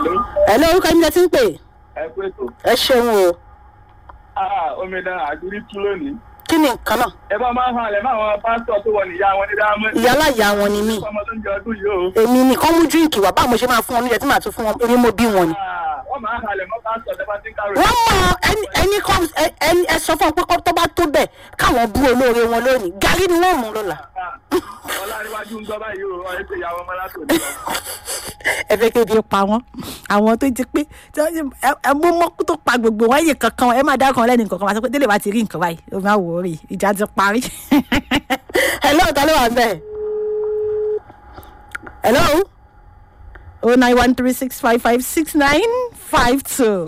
ẹ ló orúkọ yín lẹ ti ń pè ẹ pé tó. ẹ ṣeun o omidan àdúrí tú lónìí. kí ni nǹkan náà ẹ bá máa ń halẹ̀ mọ́ àwọn pásítọ̀ tó wọ níyà wọn ní dáhámọ́. ìyálà ìyá wọn ni mí ọmọ tó ń jẹ ọdún yìí o. èmi nìkan mú díríǹkì wá báwo mo ṣe máa fún wọn níjẹ tí màá tún fún wọn èmi mo bí wọn ni. Ah, wọ́n máa ń halẹ̀ mọ́ pásítọ̀ tó bá ti ń kárò. wọ́n mọ ẹni ẹni kọ́ ẹ- ẹni ẹ sọ fún ọ pé kọ́ tó bá tó bẹ̀ káwọn bú olóore wọn lónìí gàrí ni wọ́n mú lọ́la. ọláríwájú ń gbọ́ báyìí o ọ̀rẹ́ ṣe ìyàwó ọmọ látòdì lọ. ẹ fẹ́ kébi pa wọ́n àwọn tó ti pé tí wọ́n ti- ẹ- ẹ mú mọ́kú tó pa gbogbo wọn yìí kankan ẹ máa dá kan lẹ́nu nǹkan kan máa sọ pé délé bá ti rí nǹkan báyìí ó máa wò ó rí ìjà ti parí. hello ta ló wà bẹ́ẹ̀. hello. oh nine one three six five five six nine five two.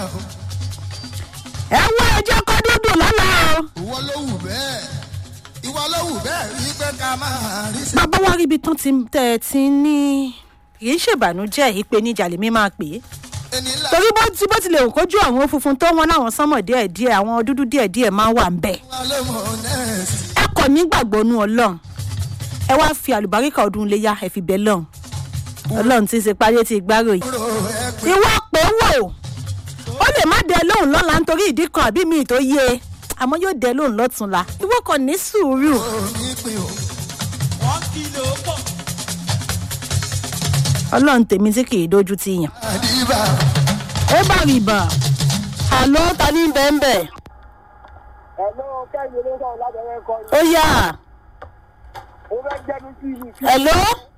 ẹ wá ẹjọ́ kọ́ dúdú lọ́la o. ìwọ ló wù bẹ́ẹ̀ ìwọ ló wù bẹ́ẹ̀ rí pé ká máa rí sí. bàbá wa ríbi tán ti tẹ́ ẹ ti ní kì í ṣèbànújẹ́ ìpèníjà lèmi máa pè é ẹni ńlá torí bó ti bó tilẹ̀ òkójú àwọn funfun tó wọn láwọn sánmọ̀ díẹ̀díẹ̀ àwọn dúdú díẹ̀díẹ̀ máa wà ń bẹ̀. wa ló mọ nẹ́ẹ̀sì. ẹ kọ̀ nígbàgbọ́ nú ọlọ́run ẹ wá fi àlùbáríkà ọdún léyà ẹ fi bẹ́ lọ́run ọlọ́run ti ṣe parí ti gbárò yìí. kúrò ẹ pé ìwọ pé wò ó lè má dẹ lóhùn lọ́la nítorí ìdí kan àbí mi tó yé e àmọ́ yóò dẹ lóhùn lọ́túnla ìwọ kàn ní sùúrù. o ní pin o. ọlọ́run tèmi tí kì í dojú ti yàn. àdìbà ó bá rí bá àlọ́ ta ní bẹ́ẹ̀ bẹ́ẹ̀. Hello, kẹ́hìn ló sọ̀rọ̀ lábẹ́rẹ́ kọ́ ni. ó yá Mo fẹ́ jẹ́nu sí ibi tí hello.